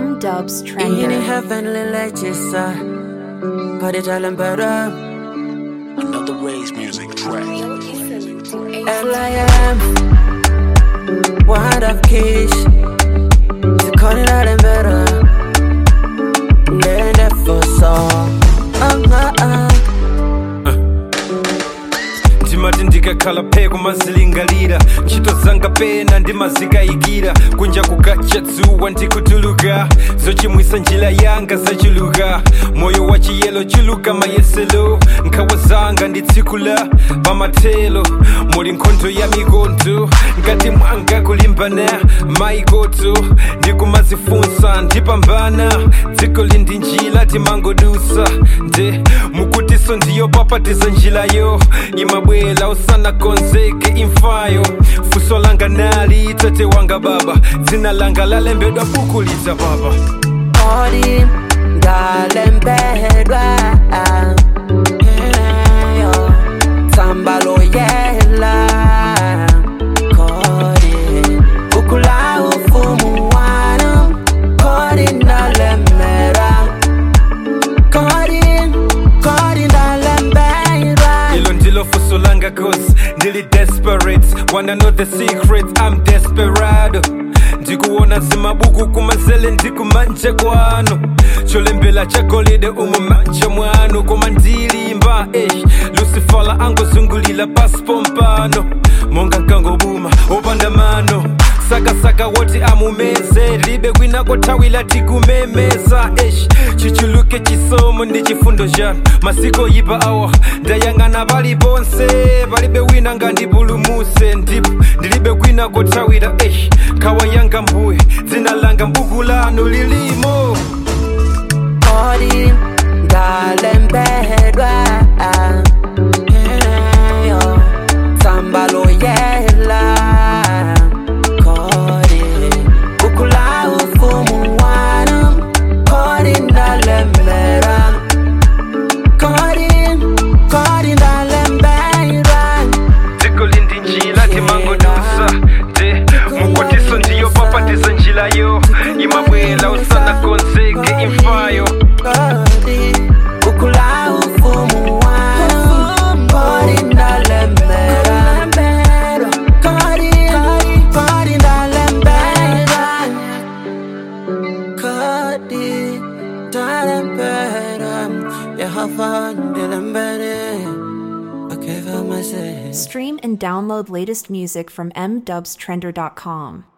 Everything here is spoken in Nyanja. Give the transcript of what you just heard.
M Dubs Ini Trender. heavenly legisa Kaditalan better Another Ray's music track. L.I.M. Word of Kish Kaditalan better Nene for so uh, uh, ndimati ndikakhala pheko mazilingalira ntchito zanga pena ndimazikayikira kunja kukacha dzuwa ndikutuluka zochimwisa njira yanga zachuluka moyo wa chiyelo chuluka mayeselo nkhawa zanga nditsikula pamathelo muli nkhondo ya mikondo ngati mwanga kulimbana maikoto ndikumazifunsa ndipambana dziko lindi njira timangodusa nde mukutiso ndiyo papatiza njirayo imabwela usanakonzeke imfayo fuso langa nali tate wanga baba dzina langa lalembedwa buku lidza baba Odi Dalembedwa Eyo Sambalo yela Kodi Ukula ufumu wanu Kodi ndalemera Kodi Kodi ndalembedwa ilo ndilo fuso langa cause ndili desperate wanna know the secret i'm desperado ndikuona zimabuku kumazele ndikumanje kwanu cholembela chagolide umu manja mwanu koma ndilimba eh. lucifala angozungulila pasipompano monga nkangobuma opanda mano sakasaka woti amumeze libe kwinako thawila tikumemeza esh chichuluke chisomo ndi chifundo chanu masiko yipa awa ndayang'ana paliponse palibe wina ngandipulumuse ndipo ndilibe kwinako thawira esh nkhawa yanga mbuye dzina langa mbuku lanu lilimo Kodi Dalembedwa Eyo Sambalo yela Kodi Ukula ufumu wanu Kodi ndalemera Kodi Kodi ndalembera dziko lindi njira timangodusa te mukwatiso ndiyo papatiza njirayo imabwela usanakonzeke imfayo Kodi Ukula ufumu wanu Kodi ndalemera Kodi Kodi ndalembera Kodi ndalembera Yehova ndilembere Akeva maseh Stream and download latest music from mdubstrender.com.